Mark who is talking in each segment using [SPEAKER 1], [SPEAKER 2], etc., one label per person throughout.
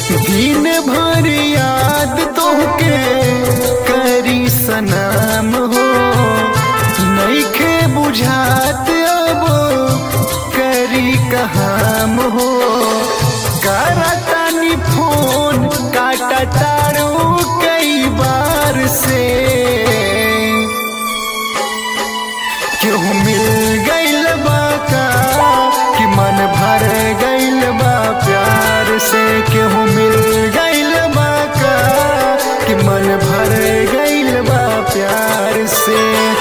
[SPEAKER 1] दिन भर याद तोहके करी सनम हो नईखे बुझात अब करी कहाम हो करतानी फोन काटा तारू कई बार से क्यों मिल गइल बा का कि मन भर गइल बा प्यार से क्यों मिल गइल बा का कि मन भर गइल बा प्यार से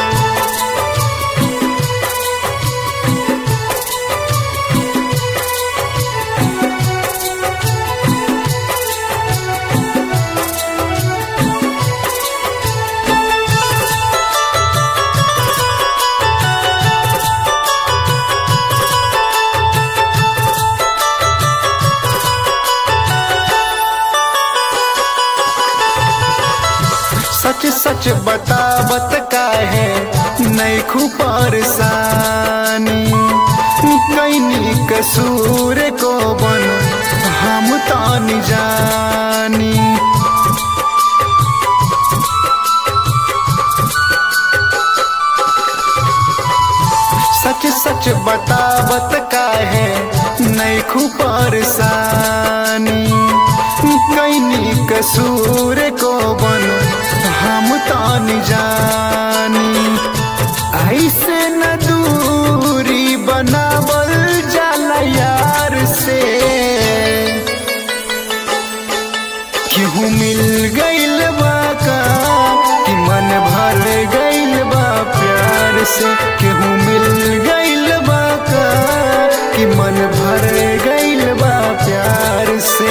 [SPEAKER 1] सच सच बतावत काहे नहीं परेशानी कैनी कसूर को बन हम तानी जानी सच सच बतावत काहे नहीं परेशानी कैनी कसूर को बन हम तानी जानी ऐसे न दूरी बनावल जाला यार से क्यों मिल गइल बा का कि मन भर गइल बा प्यार से क्यों मिल गइल बा का कि मन भर गइल बा प्यार से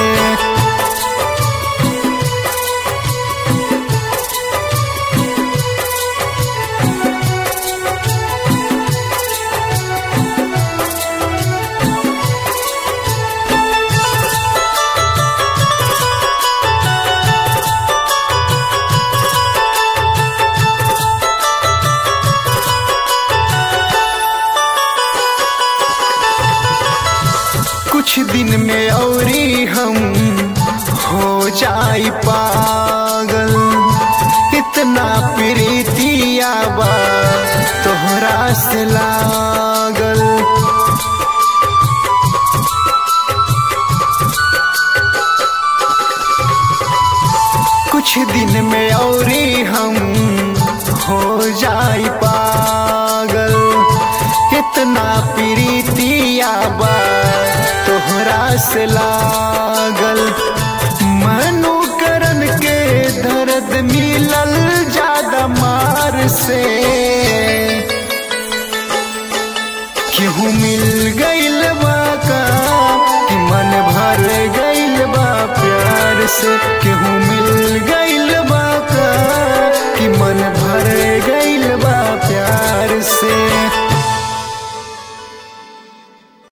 [SPEAKER 1] कुछ दिन में औरी हम हो जाई पागल इतना प्रीतिया बा तोहरा से लागल कुछ दिन में औरी हम हो जाई पागल इतना प्रीतिया बा तोहरा से लागल मनु करन के दर्द मिलल ज्यादा मार से क्यों मिल गइल बा का कि मन भर गइल बा प्यार से